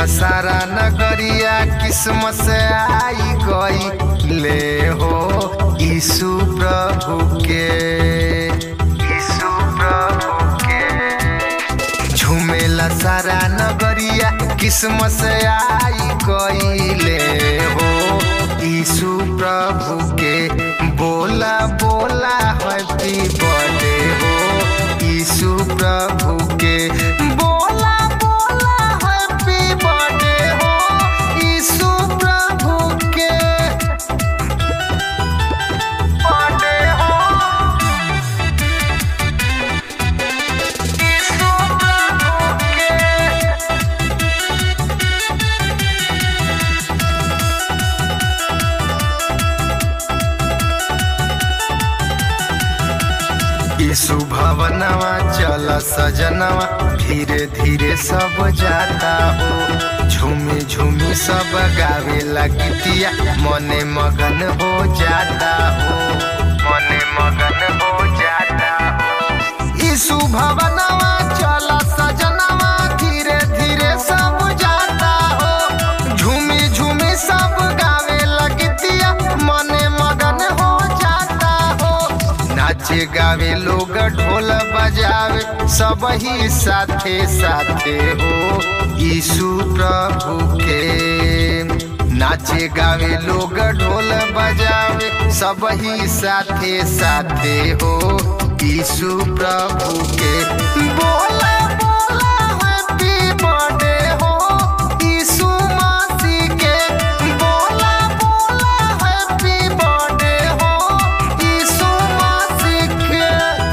सारा नगरिया किस्मत से आई गई ले हो यीशु प्रभु के यीशु प्रभु के झूमेला सारा नगरिया किस्मत से आई गई ले हो यीशु प्रभु के बोला बोला हैप्पी बर्थडे हो यीशु प्रभु के बोला बोला हैप्पी बर्थडे हो यीशु प्रभु के बर्थडे हो यीशु प्रभु के यीशु भवनवा चल सजनवा धीरे धीरे सब जाता हो झूमी झूमी सब गावे गीतिया मने मगन हो जाता हो मने मगन हो जाता हो यीशु भवनवा चल सजनवा धीरे धीरे सब जाता हो झूमी झूमी सब गावे गीतिया मने मगन हो जाता हो नाचे गावे लोग ढोल बजावे सब ही साथे साथे हो यीशु प्रभु के नाचे गावे लोग ढोल बजावे सब ही साथे साथे हो यीशु प्रभु के बोला बोला हैप्पी बर्थडे हो यीशु मसीह के बोला बोला हैप्पी बर्थडे हो यीशु मसीह के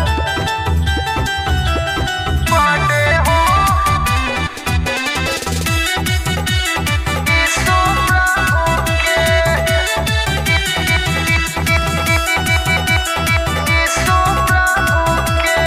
बर्थडे हो यीशु प्रभु के यीशु प्रभु के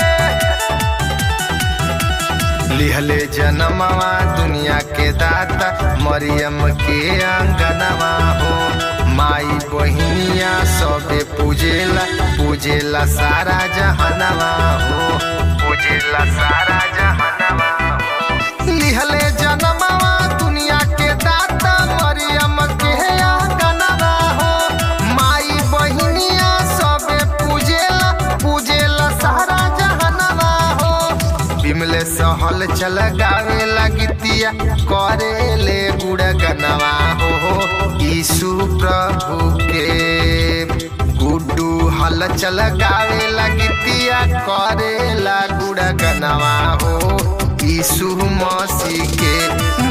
लिहले जनमवा दुनिया के दाता मरियम के अंगनवा हो माई बहिनिया सबे पूजेला पूजेला सारा जहनवा हो पूजेला सारा जहनवा हो लिहले जनमवा दुनिया के दाता मरियम के अंगनवा हो माई बहिनिया सबे पूजेला पूजेला सारा जहनवा हो बिमले सहल चल गावे लगितिया करे ले गुड़ गनवा हो यीशु प्रभु के गुड्डू हल चल गावे लगितिया करे ला गुड़ गनवा हो यीशु मसीह के